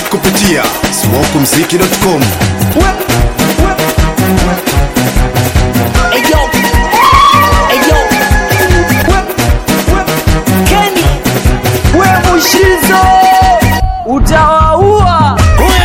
kupitia smokumziki.com. Eyo, eyo, Kenny, we Mushizo, utawaua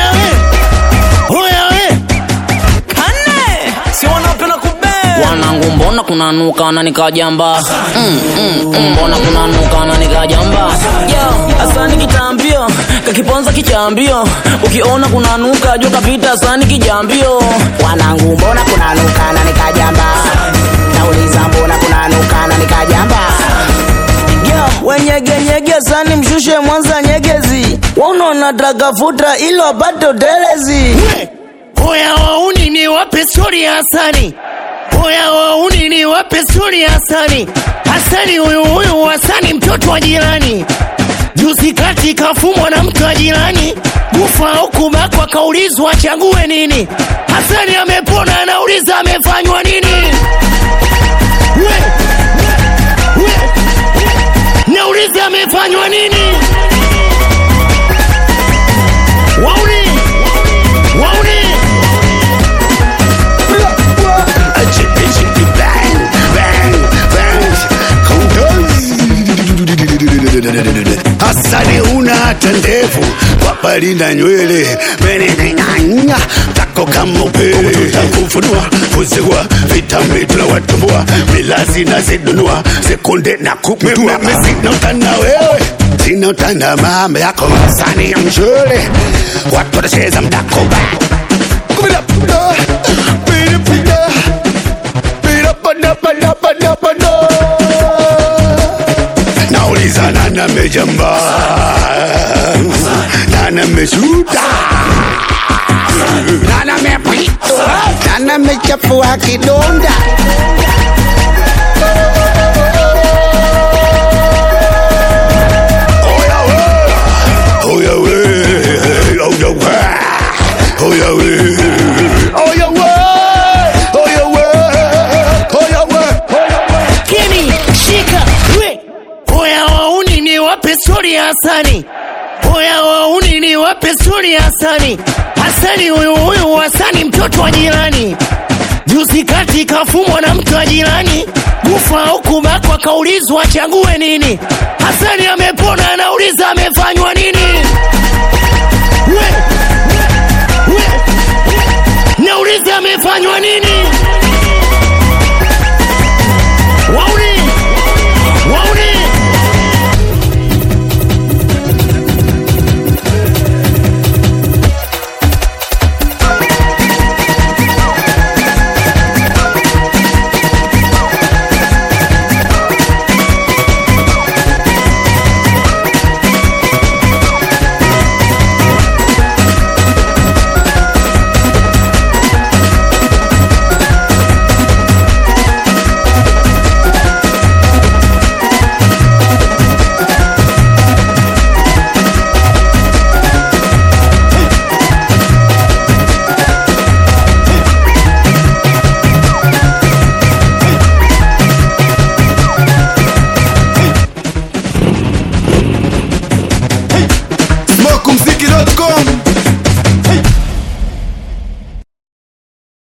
kane, si wanapenda kubea wanangu mbona kunanuka na nikajamba mm, mm, mm, mbona kunanuka na nikajamba yo asani kitambio kakiponza kichambio ukiona kunanuka jua kapita asani kijambio wanangu mbona kunanuka na nikajamba nauliza mbona kunanuka na nikajamba yo wenyegenyege sani mshushe mwanza nyegezi waunaona trakafuta ilo apate utelezi Oya wauni ni wape stori ya Hasani. Oya wauni ni wape stori ya Hasani. Hasani huyu huyu Hasani mtoto wa jirani. Juzi kati kafumwa na mtu wa jirani. Kufa au kubakwa kaulizwa achague nini. Hasani amepona anauliza amefanywa nini. We, we, nauliza amefanywa nini. Wauni, wauni. Hasani una hata ndevu papali na nywele meneneng'anya tako kama upele tutakufunua kuzigua vitambi tunawatumbua milazi na zidunua sekunde na kukutua sina utana wewe sina utana mama yako Hasani ya mshule watu watacheza mdako ba Kumida, pida, pida, pida. Pida, pada, pada, pada, pada. nauliza nani amejamba nani ameshuta nani amepita nani amechafua kidonda Oya we, oya we, oya we, oya we, oya we, oya we, oya we, oya we. Kini, shika, we. Oya wauni ni wape stori ya Hasani. Oya wauni ni wape stori ya Hasani. Hasani huyu huyu Hasani mtoto wa jirani. Juzi kati kafumwa na mtu wa jirani. Kufa au kubakwa kaulizwa achague nini. Hasani amepona anauliza amefanywa nini. We, we, nauliza amefanywa nini.